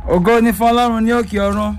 ògo ni fún ọlọ́run ní òkè ọ̀run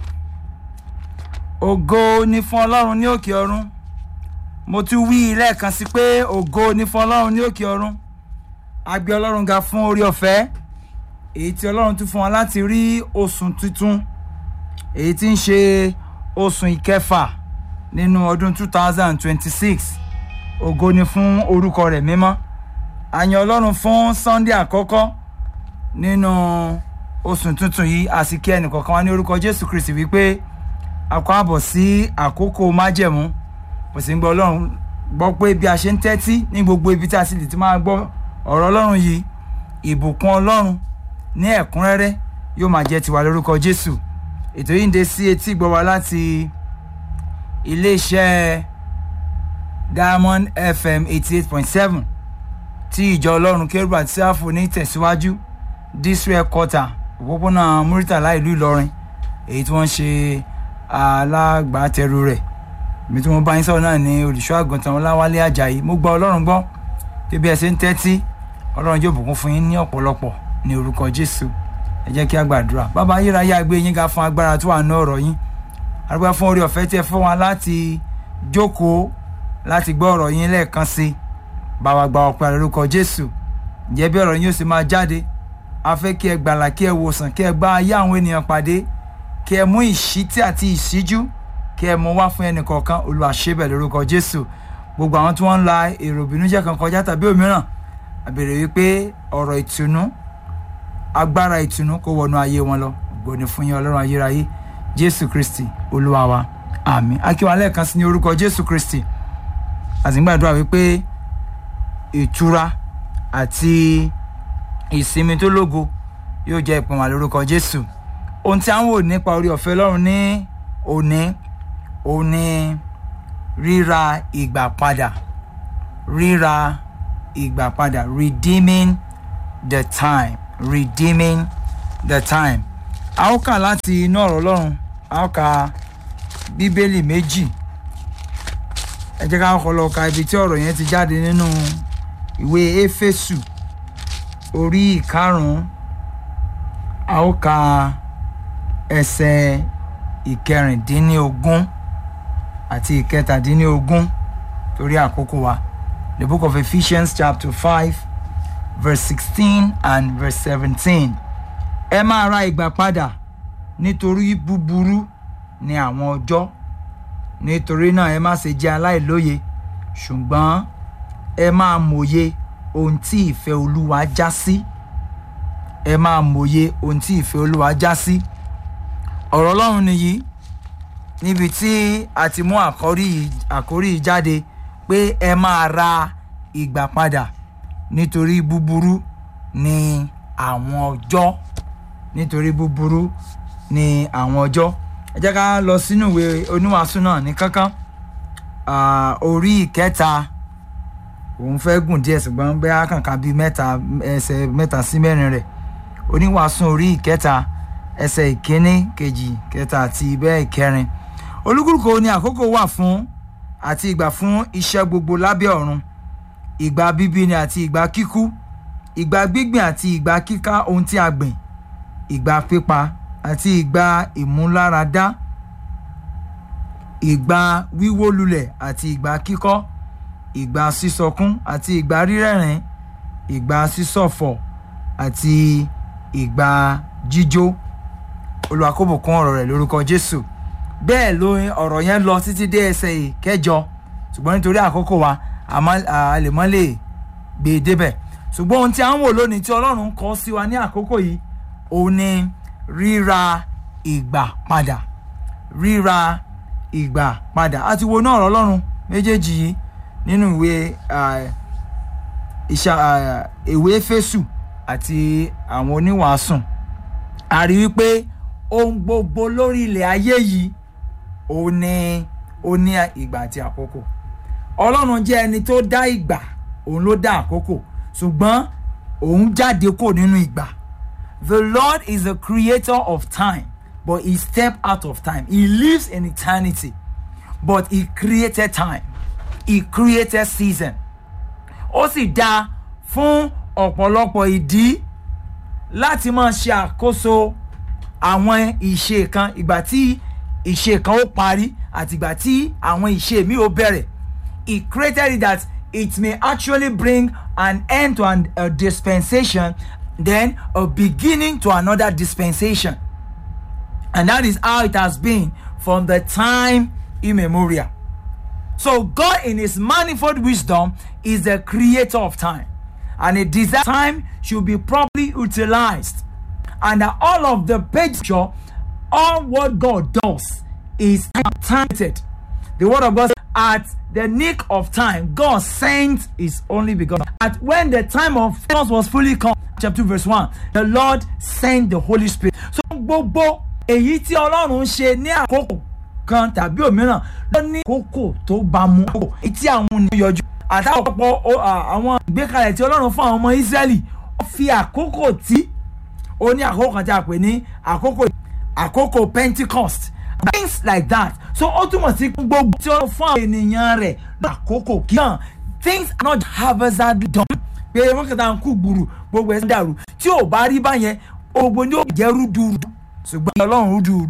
ògo ni fún ọlọ́run ní òkè ọ̀run mo tún wí lẹ́ẹ̀kan sí pé ògo ni fún ọlọ́run ní òkè ọ̀run a gbé ọlọ́run ga fún orí ọ̀fẹ́ èyí tí ọlọ́run tún fún wa láti rí oṣù tuntun èyí tí ń ṣe oṣù ìkẹfà nínú ọdún two thousand twenty six ògo ni fún orúkọ rẹ̀ mímọ́ a yìn ọlọ́run fún sunday àkọ́kọ́ nínú oṣù tuntun yìí a sì kí ẹnìkọ̀ọ̀kan wá ní orúkọ jésù kristi wípé a kọ́ àbọ̀ sí àkókò májẹ̀mú mo sì ń gbọ́ ọlọ́run gbọ́ pé bí a ṣe ń tẹ́tí ní gbogbo ibi tí a sì lè ti máa gbọ́ ọ̀rọ̀ ọlọ́run yìí ìbùkún ọlọ́run ní ẹ̀kúnrẹ́rẹ́ yóò máa jẹ́ tiwa lórúkọ jésù ètò yìí ń dé sí etí gbọ́ wa láti iléeṣẹ́ diamond fm eighty eight point seven tí ìjọ ọlọ́run kérúbù àti sáfù ní tẹ̀síwájú district quarter òpópónà muritala ìlú ìlọrin èyí tí wọ́n ṣe alágbàtẹrù rẹ̀ ibi tí wọ́n bá yín sọ̀rọ̀ náà ní olùṣọ́ àgùntàn ọláwálé ajayi mo gba ọlọ́run gbọ́ pé bí ẹ ṣe ń tẹ́tí ọlọ́run yóò bùkún fún yín ní ọ̀pọ̀lọpọ̀ ní orúkọ jésù ẹ jẹ́ kí a gbàdúrà bàbá ayérayé àgbé yín ga fún agbára tó wà ní ọ̀rọ̀ yín arúgbó fún orí ọ̀fẹ́ tí ẹ fún wa láti jókòó láti gbọ́ ọ̀rọ̀ yín lẹ́ẹ̀kan sí i bá wa gba ọ̀pẹ lórúkọ jésù ǹjẹ́ bí ọ̀rọ̀ yín ó sì máa jáde a fẹ́ kí ẹ gbàlà kí ẹ wòsàn kí ẹ bá ayé àwọn ènìyàn pàdé kí ẹ mú ìṣítí àti ìṣíjú kí ẹ mú wá fún ẹnì kọ̀ọ̀kan olùwàṣẹ́bẹ̀ lórúkọ jésù gbogbo àwọn tí wọ́n ń la èrò ìbínújẹ́ kan kọjá tàbí òmíràn àbèrè wípé ọ̀rọ̀ ìtùnú agbára ìtùnú kó wọnú ayé wọn lọ gbòòní fún yín ọlọ́run ayérayé jésù kristi olúwa wa àmì akíwa lẹ́ẹ̀kan sí ní orúkọ jésù kristi àtìgbàdúrà wípé ìtura àti ìsinmi tó lógo yóò jẹ́ ìpín wa lórúkọ jésù ohun tí a ń wò nípa orí ọ̀fẹ́ lọ́run ní òní òní ríra ìgbà padà ríra ìgbà padà redeeming the time redeeming the time a ó kà láti inú ọ̀rọ̀ ọlọ́run a ó ka bíbélì méjì ẹ jẹ́ ká kọ́ lọ ka ibi tí ọ̀rọ̀ yẹn ti jáde nínú ìwé éfésù orí ìkarùn-ún a ó ka ẹsẹ̀ ìkẹrìndínlógún àti ìkẹtàdínlógún torí àkókò wa the book of ephesians chapter five verse sixteen and verse seventeen ẹ máa ra ìgbà padà nítorí búburú ni àwọn ọjọ́ nítorí náà ẹ má ṣe jẹ́ aláìlóye ṣùgbọ́n ẹ máa mòye ohun tí ìfẹ́ olúwa já sí ẹ máa mòye ohun tí ìfẹ́ olúwa já sí ọ̀rọ̀ ọlọ́run nìyí níbi tí a ti mú àkórí yìí jáde pé ẹ máa ra ìgbà padà nítorí búburú ni àwọn ọjọ́ nítorí búburú ni àwọn ọjọ́ ẹ jẹ́ ká lọ sínú ìwé oníwàásù náà ní kánkán orí ìkẹta òun fẹ́ gùn díẹ̀ ṣùgbọ́n bẹ́ẹ̀ kàǹkà bíi mẹ́ta ẹsẹ̀ mẹ́ta sí mẹ́rin rẹ̀ oníwàásù orí ìkẹta ẹsẹ̀ ìkíní kejì kẹta àti bẹ́ẹ̀ ìkẹrin olúkúlùkù ni àkókò wà fún àti ìgbà fún iṣẹ́ gbogbo lábẹ́ ọ̀run ìgbà bíbíni àti ìgbà kíkú ìgbà gbígbìn àti ìgbà kíká ohun tí a gbìn ìgbà pípa àti ìgbà ìmúláradá ìgbà wíwó lulẹ̀ àti ìgbà kíkọ́ ìgbà sísọkún àti ìgbà rírẹ̀rìn ìgbà sísọ̀fọ̀ àti ìgbà jíjó olùwàkóbùkún ọ̀rọ̀ rẹ̀ lórúkọ jésù bẹ́ẹ̀ ló ọ̀rọ̀ yẹn lọ títí dé ẹsẹ̀ ìkẹjọ ṣùgbọ́n nítorí àkókò wa a lè mọ́ lè gbé e débẹ̀ ṣùgbọ́n ohun tí a ń wò lónìí tí ọlọ́run kọ́ sí wa ní àkókò yìí òun ni ríra ìgbà padà ríra ìgbà padà a ti wo náà ọ̀rọ̀ ọlọ́run méjèèjì yìí nínú ìwé ìwé fésù àti àwọn oníwàásùn a rí wípé ohun gbogbo lórí ilẹ̀ ayé yìí ó ní ó ní ìgbà àti àkókò ọlọ́run jẹ́ ẹni tó dá ìgbà òun ló dá àkókò ṣùgbọ́n òun jáde kò nínú ìgbà the lord is the creator of time but he step out of time he lives in eternity but he created time he created season ó sì dá fún ọ̀pọ̀lọpọ̀ ìdí láti máa ṣe àkóso àwọn ìṣe kan ìgbà tí ìṣe kan ó parí àti ìgbà tí àwọn ìṣe mi ó bẹ̀rẹ̀ he created it that it may actually bring an end to an, a dispensation then a beginning to another dispensation and that is how it has been from the time immemorial so god in his manifold wisdom is the creator of time and a desire time should be properly utilized and that all of the picture all what god does is time-limited the word of god says, at the nick of time god sent his only begotten at when the time of us was fully come chapter two verse one the lord sent the holy spirit so gbogbo èyí tí ọlọ́run ṣe ní àkókò kan tàbí òmíràn ló ní kókò tó bá mu kókò èyí tí àwọn ènìyàn yọjú àtàwọn ọ̀pọ̀ àwọn ìgbékalẹ̀ tí ọlọ́run fún àwọn ọmọ israẹli ó fi àkókò tí ó ní àkókò kan tí a pè ní àkókò àkókò pentecost things like that so ó túmọ̀ sí gbogbo tí ó fún àwọn ènìyàn rẹ̀ lákòókò kí hàn things are not haphazardly done pé wọ́n kẹta ń kú gbùrù gbogbo ẹ̀ ń dàrú tí ò bá rí báyẹn gbogbo ní ó jẹ́ rúdurùdu ṣùgbọ́n ọlọ́run rúdurùdu